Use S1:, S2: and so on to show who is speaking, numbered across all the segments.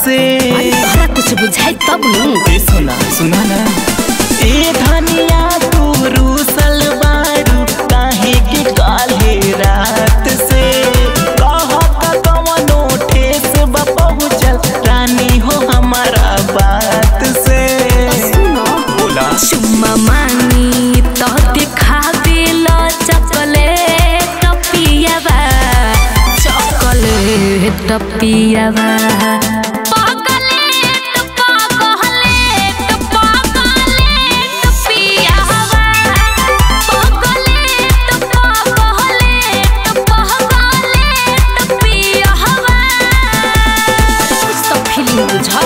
S1: से
S2: तोहरा कुछ बुझाई तब नु
S1: ए सुना सुना ना ए धनिया तू रूसल बारू काहे के काले रात से कहत कवनो ठेस बा पहुँचल रानी हो हमारा बात से
S2: सुनो
S1: बोला
S2: चुम्मा मानी तो दिखा दिल चॉकलेट पियावा चॉकलेट पियावा पगलेट पगलेट पगलेट पियावा पगलेट पगलेट पगलेट पियावा कुछ तो फीलिंग बुझा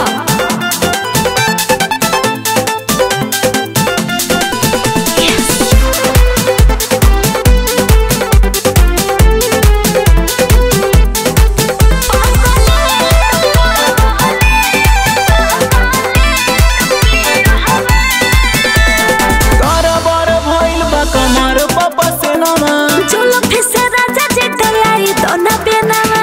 S1: गड़बड़ भइल बा कमर पापा से नमा
S2: चलो फिर से राजा जी डलाई दोना बेनावा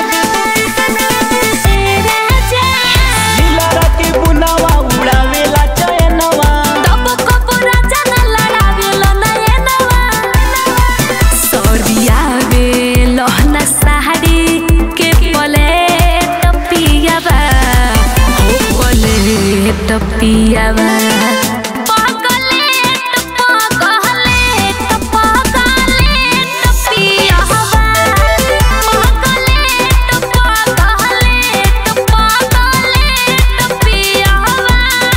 S1: लीला के बुनावा उड़ावेला चयनवा
S2: तब कब राजा न लड़ावेलो न एनवा सरिया वे लहना साड़ी के पलेट पियावा हो पलेट पियावा पगलेट पगलेट पगलेट पियावा पगलेट पगलेट पगलेट पियावा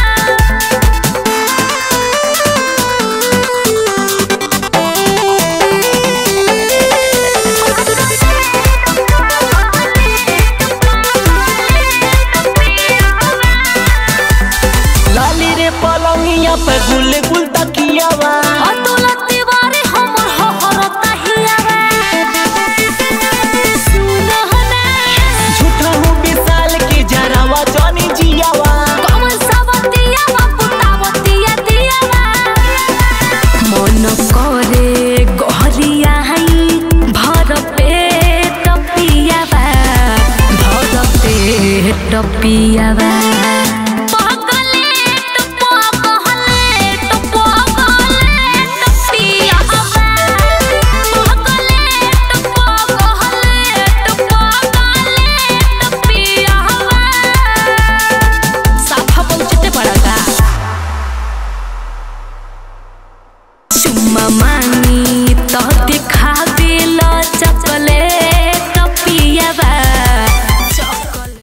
S1: लाली रे पलंगिया पे गुल गुल तकियावा
S2: अतुल तिवारी हमर हहरता हियावा सुनहना
S1: झूठा हूँ विशाल के जरावा जानी जियावा
S2: कमल सवतियावा पुतावतिया दियावा मन करे गहरिया हई भर पेट पियावा भर पेट पियावा पगलेट पगलेट पगलेट पियावा पगलेट पगलेट पगलेट पियावा साफा पहुंचते पड़ेगा चुम्मा मांगी तो दिखा दिल चॉकलेट